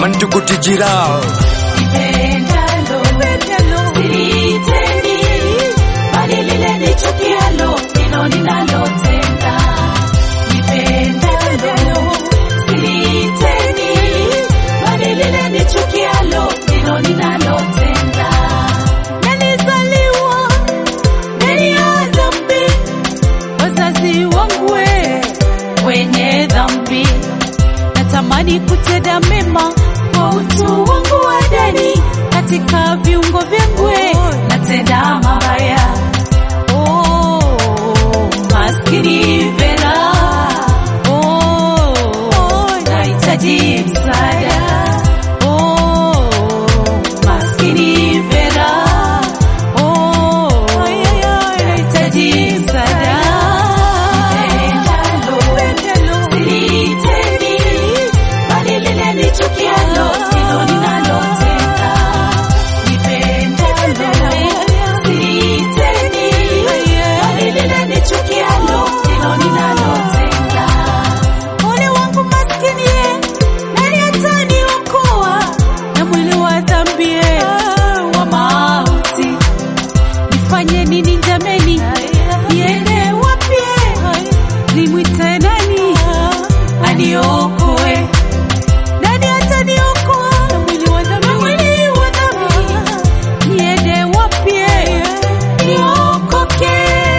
mantukutijirao Nipendalo, silitendi, bali lile nichukialo ndilo ninalotenda. Nipendalo, silitendi, bali lile nichukialo ndilo ninalotenda. Nilizaliwa ndani ya dhambi, wazazi wangu we wenye dhambi natamani kutenda mema kwa utu wangu wa ndani, katika viungo vyangu we, natenda mabaya. Oh, maskini Vera, oh, nahitaji msaada. Oh, maskini Vera, oh, nahitaji msaada. Nipendalo, silitendi, bali lile nichukialo ndilo ninalotenda. Nipendalo, silitendi, bali lile nichukialo ndilo ninalotenda. Ole wangu maskini ye, nani ataniokoa na mwili wa dhambi ye, wa mauti? Nifanye nini jameni? Niende wapi? Nimwite nani aniokoe? Nani ataniokoa na mwili wa dhambi? Na mwili wa dhambi. Niende wapi? Niokoke.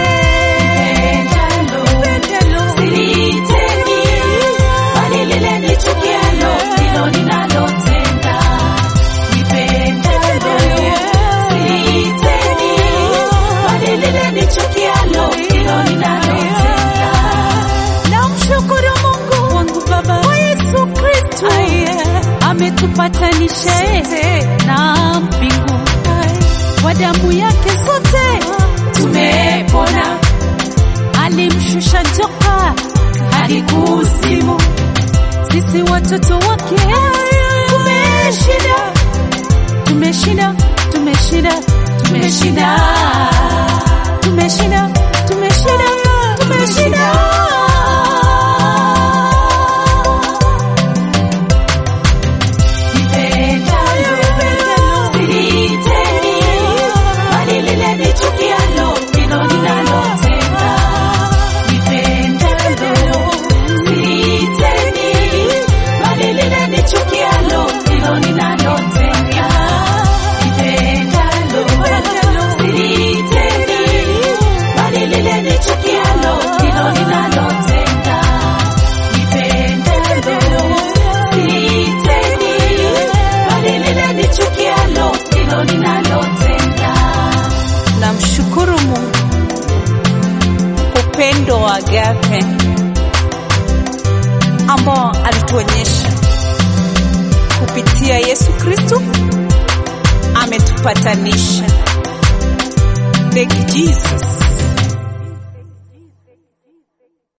Silitendi, bali lile nichukialo ndilo ninalotenda. Nipendalo, silitendi, bali lile nichukialo ndilo ninalotenda. Namshukuru Mungu wangu Baba wa Yesu Kristo ametupatanisha na mbingu kwa damu yake sote tumepona. Alimshusha joka hadi kuzimu, sisi watoto wake tumeshinda, tumeshinda, tumeshinda, tumeshinda, tumeshinda, tumeshinda, tumeshinda. Nipendalo, silitendi, bali lile nichukialo ndilo ninalotenda. Nipendalo, silitendi, bali lile nichukialo ndilo ninalotenda. Nipendalo, silitendi, bali lile nichukialo ndilo ninalotenda. Nipendalo, silitendi, bali lile nichukialo ndilo ninalotenda. Namshukuru Mungu upendo wa agape ambao alituonyesha kupitia Yesu Kristo, ametupatanisha. Thank you Jesus.